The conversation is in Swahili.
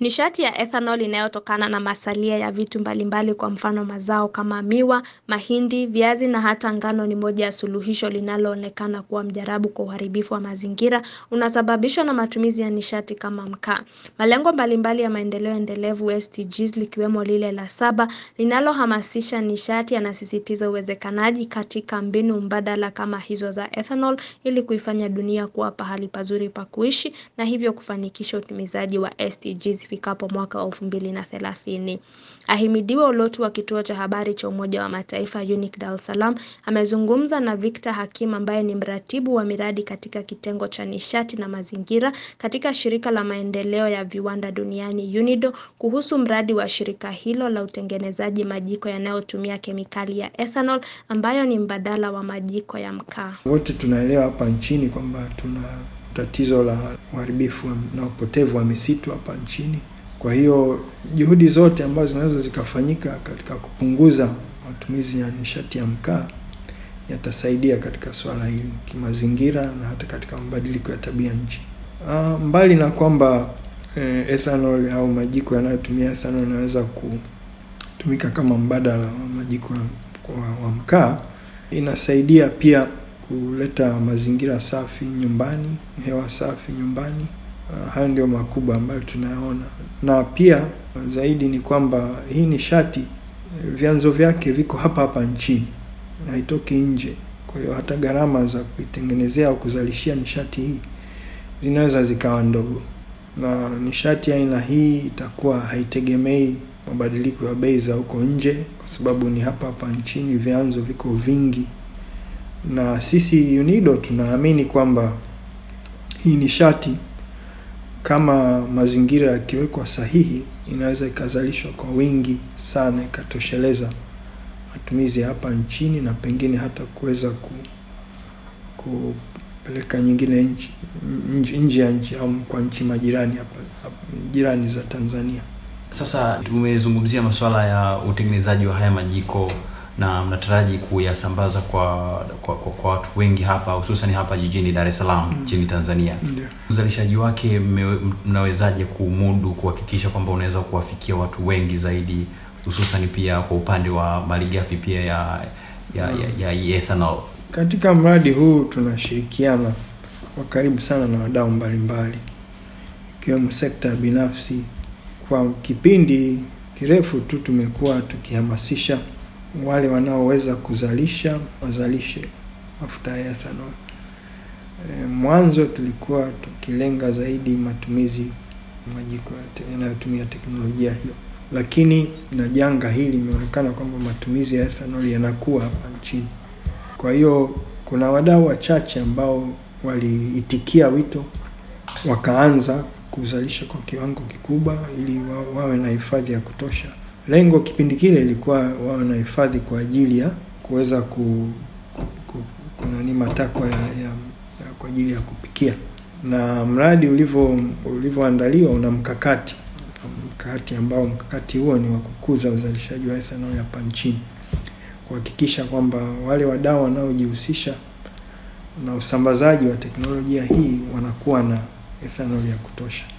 Nishati ya ethanol inayotokana na masalia ya vitu mbalimbali kwa mfano mazao kama miwa, mahindi, viazi na hata ngano ni moja ya suluhisho linaloonekana kuwa mjarabu kwa uharibifu wa mazingira unasababishwa na matumizi ya nishati kama mkaa. Malengo mbalimbali ya maendeleo endelevu SDGs likiwemo lile la saba linalohamasisha nishati yanasisitiza uwezekanaji katika mbinu mbadala kama hizo za ethanol ili kuifanya dunia kuwa pahali pazuri pa kuishi na hivyo kufanikisha utumizaji wa SDGs ifikapo mwaka wa elfu mbili na thelathini. Ahimidiwe Ulotu wa kituo cha habari cha Umoja wa Mataifa UNIC Dar es Salaam amezungumza na Victor Hakim ambaye ni mratibu wa miradi katika kitengo cha nishati na mazingira katika shirika la maendeleo ya viwanda duniani UNIDO kuhusu mradi wa shirika hilo la utengenezaji majiko yanayotumia kemikali ya ethanol ambayo ni mbadala wa majiko ya mkaa. Wote tunaelewa hapa nchini kwamba tuna tatizo la uharibifu na upotevu wa misitu hapa nchini. Kwa hiyo juhudi zote ambazo zinaweza zikafanyika katika kupunguza matumizi ya nishati ya mkaa yatasaidia katika swala hili kimazingira na hata katika mabadiliko ya tabia nchi. Uh, mbali na kwamba eh, ethanol au majiko yanayotumia ethanol yanaweza kutumika kama mbadala wa majiko wa, wa mkaa, inasaidia pia kuleta mazingira safi nyumbani, hewa safi nyumbani. Uh, hayo ndio makubwa ambayo tunayaona, na pia zaidi ni kwamba hii nishati vyanzo vyake viko hapa hapa nchini, haitoki nje. Kwa hiyo hata gharama za kuitengenezea au kuzalishia nishati hii zinaweza zikawa ndogo, na nishati aina hii itakuwa haitegemei mabadiliko ya bei za huko nje, kwa sababu ni hapa hapa nchini, vyanzo viko vingi na sisi UNIDO tunaamini kwamba hii nishati kama mazingira yakiwekwa sahihi, inaweza ikazalishwa kwa wingi sana, ikatosheleza matumizi ya hapa nchini na pengine hata kuweza ku, kupeleka nyingine nje ya nchi au kwa nchi majirani hapa, hapa jirani za Tanzania. Sasa tumezungumzia masuala ya utengenezaji wa haya majiko na mnataraji kuyasambaza kwa kwa, kwa, kwa watu wengi hapa hususan hapa jijini Dar es Salaam nchini mm. Tanzania. Yeah. Uzalishaji wake mnawezaje kumudu kuhakikisha kwamba unaweza kuwafikia watu wengi zaidi hususan pia kwa upande wa malighafi pia ya ya, mm. ya, ya, ya ethanol? Katika mradi huu tunashirikiana kwa karibu sana na wadau mbalimbali ikiwemo sekta ya binafsi. Kwa kipindi kirefu tu tumekuwa tukihamasisha wale wanaoweza kuzalisha wazalishe mafuta ya ethanol. E, mwanzo tulikuwa tukilenga zaidi matumizi majiko yanayotumia teknolojia hiyo, lakini na janga hili imeonekana kwamba matumizi ya ethanol yanakuwa hapa nchini. Kwa hiyo kuna wadau wachache ambao waliitikia wito wakaanza kuzalisha kwa kiwango kikubwa ili wa, wawe na hifadhi ya kutosha. Lengo kipindi kile ilikuwa wawe na hifadhi kwa ajili ya kuweza ku, ku, kunani matakwa ya, ya, ya kwa ajili ya kupikia, na mradi ulivyo ulivyoandaliwa una mkakati mkakati ambao mkakati huo ni wa kukuza uzalishaji wa ethanol hapa nchini, kuhakikisha kwamba wale wadau wanaojihusisha na usambazaji wa teknolojia hii wanakuwa na ethanol ya kutosha.